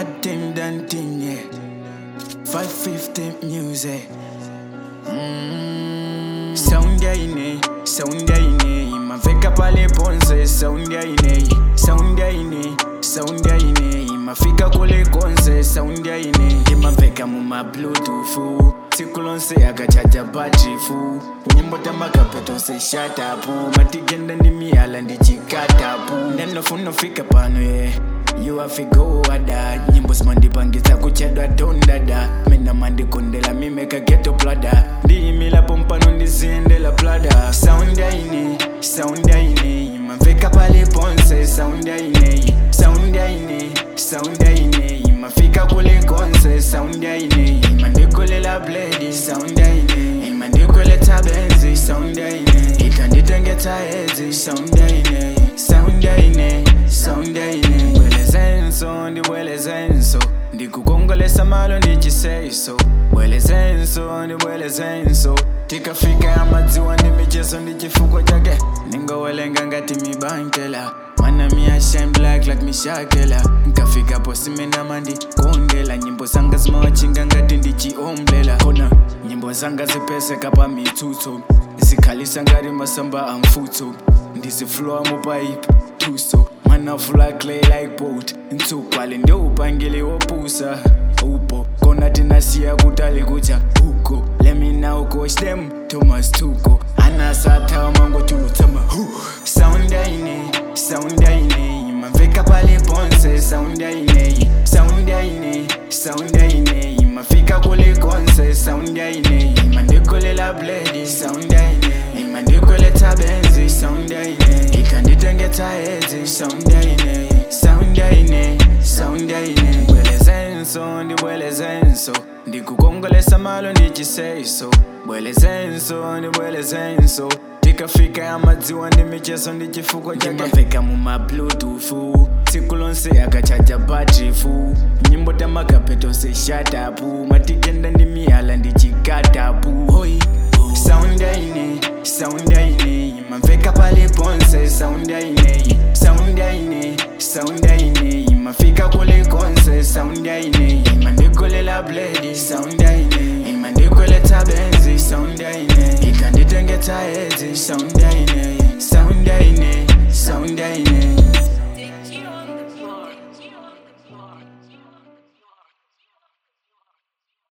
Martin Dantinye 550 music mm. Sound ya ine, sound ya ine Maveka pale ponze, sound ya ine Sound ya ine, sound ya ine Mafika kule konze, sound ya ine Imaveka muma bluetooth sikulonse akachaja batrifu nyimbo tamakapeto se shatapu matigenda ndi miyala ndichikatapu ndenofuna pano ye you afigo wada nyimbo zimandipangisa kuchedwa tondada mina mandikondela mimeka geto plada ndiyimilapo mpano ndiziyendela plada sound yaine sound yaine maveka pale ponse sound yaine sound yaine sound yaine mafika kule konse sound yaine mandikolela bledi sound yaine mandikoletha benzi sound yaine ikanditengeta ezi sound yaine sound yaine sound yaine bwelezenso ndibwelezenso ndikukongolesa malo ndichiseyiso bwelezenso ndibwelezenso tikafika amadziwa ndi michezo ndi chifukwa chake ningowelenga ngati mibankela mana mi ashine black like mishakela nkafika po simenama ndikondela nyimbo zanga zimawachinga ngati ndichiomblela kona nyimbo zanga zipeseka pa mitsutso zikhalisa ngati masamba a mfutso ndiziflowa mupaipi tuso manafula clay like boat ntsupale ndiupangile wopusa upo kona tinasiya kutali kucha huko lemina ukosh them thomas tuko anasathawa mangotulutsama hu sound yaine sound yaine maveka pale ponse sound yaine sound yaine sound yaine mafika kule konse sound yaine mandikolela bledi sound yaine mandikoletha benzi sound yaine ikanditengeta ezi sound yaine sound yaine sound yaine bwelezenso ndibwelezenso ndikukongolesa malo ndichiseyiso bwelezenso ndibwelezenso tikafika amadziwa ndi michezo ndi chifukwa chakaveka muma bluetooth tsiku lonse akachaja batrifu nyimbo tamakapeto se shatapu matikenda ndi miyala ndi chikatapu hoi sound yaine sound yaine maveka pale ponse sound yaine sound yaine sound yaine mafika kule konse sound yaine mandikolela bledi sound yaine mandikoletha benzi sound yaine ikanditengeta ezi sound yaine sound yaine